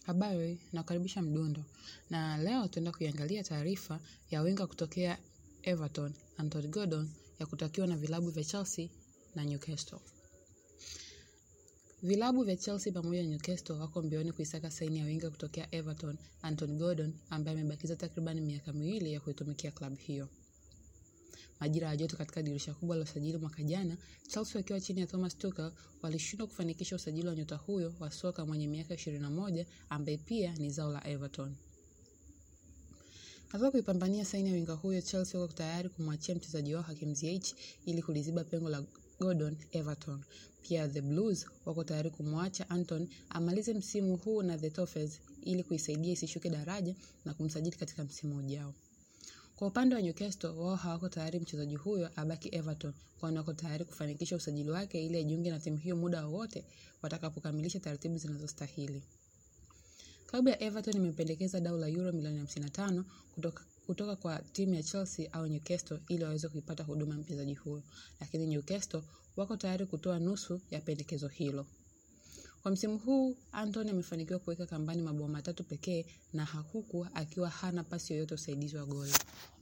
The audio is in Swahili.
Habari, nakukaribisha Mdundo. Na leo tuenda kuiangalia taarifa ya winga kutokea Everton, Anthony Gordon ya kutakiwa na vilabu vya Chelsea na Newcastle. Vilabu vya Chelsea pamoja na Newcastle wako mbioni kuisaka saini ya winga kutokea Everton, Anthony Gordon ambaye amebakiza takriban miaka miwili ya kuitumikia klabu hiyo. Majira ya joto katika dirisha kubwa la usajili mwaka jana, Chelsea wakiwa chini ya Thomas Tuchel walishindwa kufanikisha usajili wa nyota huyo wa soka mwenye miaka 21 ambaye pia ni zao la Everton. Katika kuipambania saini ya winga huyo, Chelsea wako tayari kumwachia mchezaji wao Hakim Ziyech ili kuliziba pengo la Gordon Everton. Pia the Blues wako tayari kumwacha Anton amalize msimu huu na the Toffees ili kuisaidia isishuke daraja na kumsajili katika msimu ujao. Kwa upande wa Newcastle, wao hawako tayari mchezaji huyo abaki Everton, kwani wako tayari kufanikisha usajili wake ili ajiunge na timu hiyo muda wowote watakapokamilisha taratibu zinazostahili. Klabu ya Everton imependekeza dau la euro milioni 55 kutoka, kutoka kwa timu ya Chelsea au Newcastle ili waweze kuipata huduma ya mchezaji huyo, lakini Newcastle wako tayari kutoa nusu ya pendekezo hilo. Kwa msimu huu Anthony amefanikiwa kuweka kambani mabao matatu pekee na huku akiwa hana pasi yoyote usaidizi wa goli.